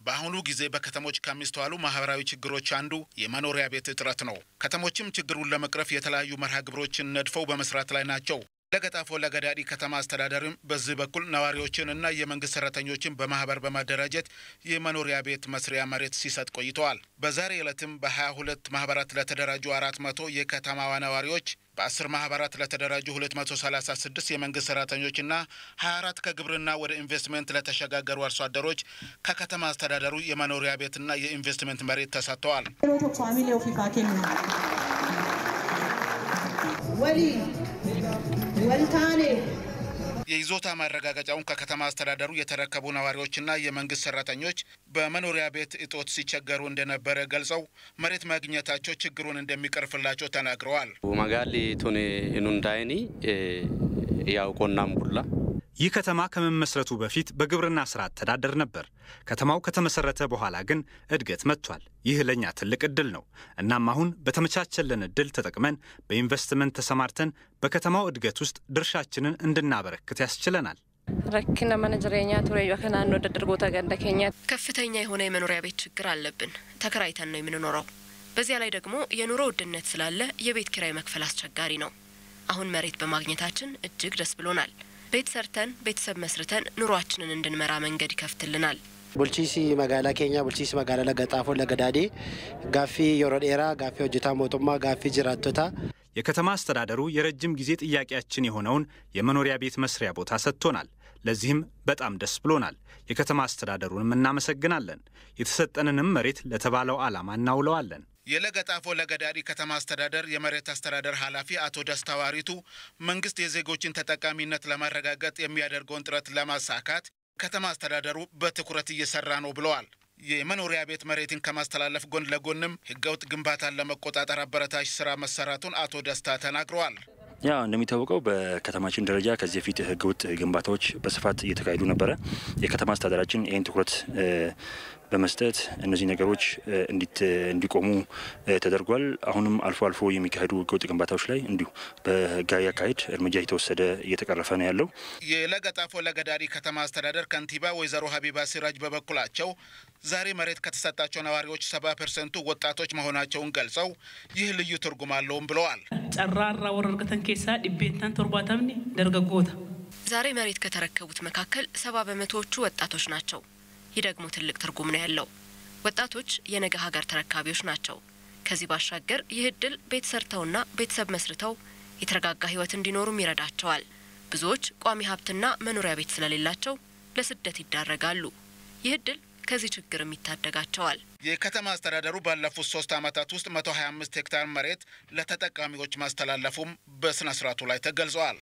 በአሁኑ ጊዜ በከተሞች ከሚስተዋሉ ማህበራዊ ችግሮች አንዱ የመኖሪያ ቤት እጥረት ነው። ከተሞችም ችግሩን ለመቅረፍ የተለያዩ መርሃ ግብሮችን ነድፈው በመስራት ላይ ናቸው። ለገጣፎ ለገዳዲ ከተማ አስተዳደርም በዚህ በኩል ነዋሪዎችን እና የመንግስት ሰራተኞችን በማህበር በማደራጀት የመኖሪያ ቤት መስሪያ መሬት ሲሰጥ ቆይተዋል። በዛሬ ዕለትም በ22 ማህበራት ለተደራጁ 400 የከተማዋ ነዋሪዎች በ10 ማህበራት ለተደራጁ 236 የመንግስት ሰራተኞችና 24 ከግብርና ወደ ኢንቨስትመንት ለተሸጋገሩ አርሶ አደሮች ከከተማ አስተዳደሩ የመኖሪያ ቤትና የኢንቨስትመንት መሬት ተሰጥተዋል። የይዞታ ማረጋገጫውን ከከተማ አስተዳደሩ የተረከቡ ነዋሪዎችና የመንግስት ሰራተኞች በመኖሪያ ቤት እጦት ሲቸገሩ እንደነበረ ገልጸው መሬት ማግኘታቸው ችግሩን እንደሚቀርፍላቸው ተናግረዋል። መጋሊ ቱን ኑንዳይኒ ያው ቆናም ቡላ ይህ ከተማ ከመመስረቱ በፊት በግብርና ስራ አተዳደር ነበር። ከተማው ከተመሰረተ በኋላ ግን እድገት መጥቷል። ይህ ለእኛ ትልቅ እድል ነው። እናም አሁን በተመቻቸልን እድል ተጠቅመን በኢንቨስትመንት ተሰማርተን በከተማው እድገት ውስጥ ድርሻችንን እንድናበረክት ያስችለናል። ረኪነ መነ ጅሬኛ ቱሬ ከናኖ ደድርጎተ ገንደ ኬኛ ከፍተኛ የሆነ የመኖሪያ ቤት ችግር አለብን። ተከራይተን ነው የምንኖረው። በዚያ ላይ ደግሞ የኑሮ ውድነት ስላለ የቤት ኪራይ መክፈል አስቸጋሪ ነው። አሁን መሬት በማግኘታችን እጅግ ደስ ብሎናል። ቤት ሰርተን ቤተሰብ መስርተን ኑሯችንን እንድንመራ መንገድ ይከፍትልናል። ቡልቺሲ መጋላ ኬኛ ቡልቺሲ መጋላ ለገጣፎ ለገዳዲ ጋፊ የሮ ዴራ ጋፊ ሆጅታ ሞቱማ ጋፊ ጅራቶታ የከተማ አስተዳደሩ የረጅም ጊዜ ጥያቄያችን የሆነውን የመኖሪያ ቤት መስሪያ ቦታ ሰጥቶናል። ለዚህም በጣም ደስ ብሎናል። የከተማ አስተዳደሩንም እናመሰግናለን። የተሰጠንንም መሬት ለተባለው ዓላማ እናውለዋለን። የለገጣፎ ለገዳዲ ከተማ አስተዳደር የመሬት አስተዳደር ኃላፊ አቶ ደስታ ዋሪቱ መንግስት የዜጎችን ተጠቃሚነት ለማረጋገጥ የሚያደርገውን ጥረት ለማሳካት ከተማ አስተዳደሩ በትኩረት እየሰራ ነው ብለዋል። የመኖሪያ ቤት መሬትን ከማስተላለፍ ጎን ለጎንም ህገወጥ ግንባታን ለመቆጣጠር አበረታች ስራ መሰራቱን አቶ ደስታ ተናግረዋል። ያው እንደሚታወቀው በከተማችን ደረጃ ከዚህ በፊት ህገወጥ ግንባታዎች በስፋት እየተካሄዱ ነበረ። የከተማ አስተዳደራችን ይህን ትኩረት በመስጠት እነዚህ ነገሮች እንዲቆሙ ተደርጓል። አሁንም አልፎ አልፎ የሚካሄዱ ህገወጥ ግንባታዎች ላይ እንዲሁ በህጋዊ አካሄድ እርምጃ የተወሰደ እየተቀረፈ ነው ያለው። የለገጣፎ ለገዳዲ ከተማ አስተዳደር ከንቲባ ወይዘሮ ሀቢባ ሲራጅ በበኩላቸው ዛሬ መሬት ከተሰጣቸው ነዋሪዎች ሰባ ፐርሰንቱ ወጣቶች መሆናቸውን ገልጸው ይህ ልዩ ትርጉም አለውም ብለዋል። ጨራራ ወረርገተን ኬሳ ዲቤንታን ቶርባታምኒ ደርገጎታ ዛሬ መሬት ከተረከቡት መካከል ሰባ በመቶዎቹ ወጣቶች ናቸው። ይህ ደግሞ ትልቅ ትርጉም ነው ያለው። ወጣቶች የነገ ሀገር ተረካቢዎች ናቸው። ከዚህ ባሻገር ይህ እድል ቤት ሰርተውና ቤተሰብ መስርተው የተረጋጋ ህይወት እንዲኖሩም ይረዳቸዋል። ብዙዎች ቋሚ ሀብትና መኖሪያ ቤት ስለሌላቸው ለስደት ይዳረጋሉ። ይህ እድል ከዚህ ችግርም ይታደጋቸዋል። የከተማ አስተዳደሩ ባለፉት ሶስት ዓመታት ውስጥ መቶ ሀያ አምስት ሄክታር መሬት ለተጠቃሚዎች ማስተላለፉም በስነ ስርዓቱ ላይ ተገልጸዋል።